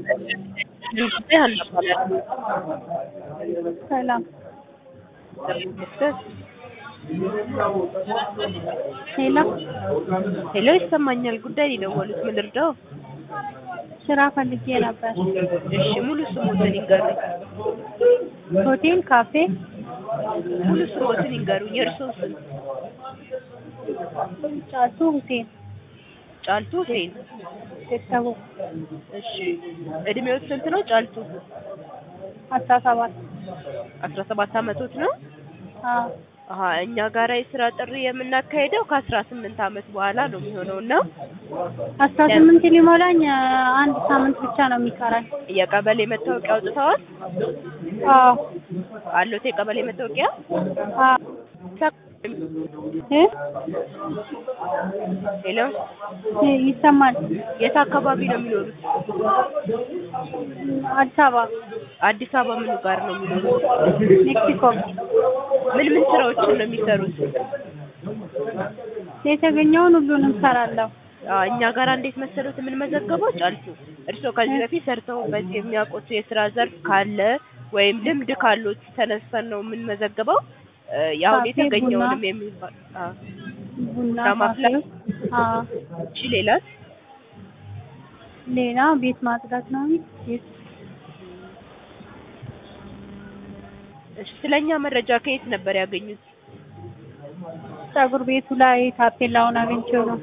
ጉዳይ አልነበረም። ሰላም ሄሎ ሄሎ፣ ይሰማኛል። ጉዳይ ነው የደወሉት። ምን ልርዳው? ስራ ፈልጌ ነበር። እሺ፣ ሙሉ ስሞትን ይንገሩኝ። ሆቴል፣ ካፌ፣ ሙሉ ስሞትን ይንገሩኝ። የእርስዎ ስም? ጫልቱ ሁሴን ጫልቱ ሁሴን። ቤተሰቡ እሺ፣ እድሜዎት ስንት ነው ጫልቱ? አስራ ሰባት አስራ ሰባት አመቶት ነው? አዎ አሀ እኛ ጋራ የስራ ጥሪ የምናካሄደው ከአስራ ስምንት አመት በኋላ ነው የሚሆነው እና አስራ ስምንት ሊሞላኝ አንድ ሳምንት ብቻ ነው የሚቀራኝ። የቀበሌ መታወቂያ አውጥተዋል? አዎ አሎት የቀበሌ መታወቂያ? አዎ እ ሄሎ፣ እ ይሰማል። የት አካባቢ ነው የሚኖሩት? አዲስ አበባ አዲስ አበባ ምኑ ጋር ነው የሚኖሩት? ሜክሲኮ ምን ምን ስራዎችን ነው የሚሰሩት? የተገኘውን ሁሉንም ሰራለሁ። አዎ፣ እኛ ጋር እንዴት መሰሉት የምንመዘገበው ጫልቱ፣ እርስዎ ከዚህ በፊት ሰርተውበት የሚያውቁት የስራ ዘርፍ ካለ ወይም ልምድ ካሎት ተነስተን ነው የምንመዘግበው። እ ያው ካፌ፣ የተገኘውንም ቡና። የሚባል አዎ። ቡና፣ ቡና ማፍላት? ካፌ። አዎ እሺ፣ ሌላስ? ሌላ ቤት ማጽዳት ነው። ቤት እሺ፣ ስለኛ መረጃ ከየት ነበር ያገኙት? ፀጉር ቤቱ ላይ ታፔላውን አግኝቼው ነው።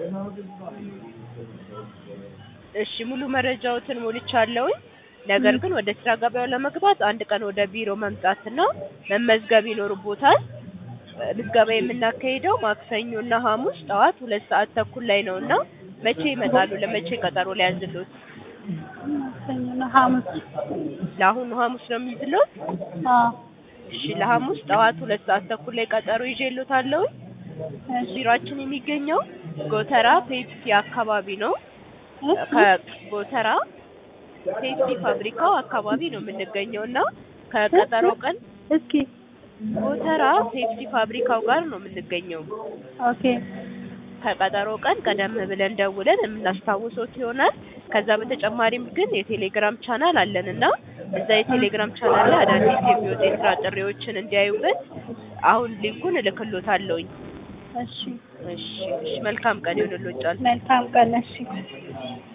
እሺ ሙሉ መረጃዎትን ሞልቻለሁኝ። ነገር ግን ወደ ስራ ገበያው ለመግባት አንድ ቀን ወደ ቢሮ መምጣትና መመዝገብ ይኖርቦታል። እ ምዝገባ የምናካሂደው ማክሰኞና ሐሙስ ጠዋት ሁለት ሰዓት ተኩል ላይ ነው እና መቼ ይመጣሉ? ለመቼ ቀጠሮ ሊያዝሎት? ማክሰኞና ሐሙስ። ለአሁኑ ሐሙስ ነው የሚይዝሎት? አዎ እሺ ለሐሙስ ጠዋት ሁለት ሰዓት ተኩል ላይ ቀጠሮ ይዤሎታለሁኝ። እሺ ቢሮአችን የሚገኘው ጎተራ ፔፕሲ አካባቢ ነው። እሺ ከጎተራ ፔፕሲ ፋብሪካው አካባቢ ነው የምንገኘው እና ከቀጠሮ ቀን እስኪ ጎተራ ፔፕሲ ፋብሪካው ጋር ነው የምንገኘው። ኦኬ ከቀጠሮ ቀን ቀደም ብለን ደውለን የምናስታውሶት ይሆናል። ከዛ በተጨማሪም ግን የቴሌግራም ቻናል አለን እና እዛ የቴሌግራም ቻናል ላይ አዳዲስ የሚወጡ የስራ ጥሪዎችን እንዲያዩበት አሁን ሊንኩን እልክሎታለሁኝ። እሺ እሺ እሺ፣ መልካም ቀን ይሁንልዎት ጫልቱ። መልካም ቀን። እሺ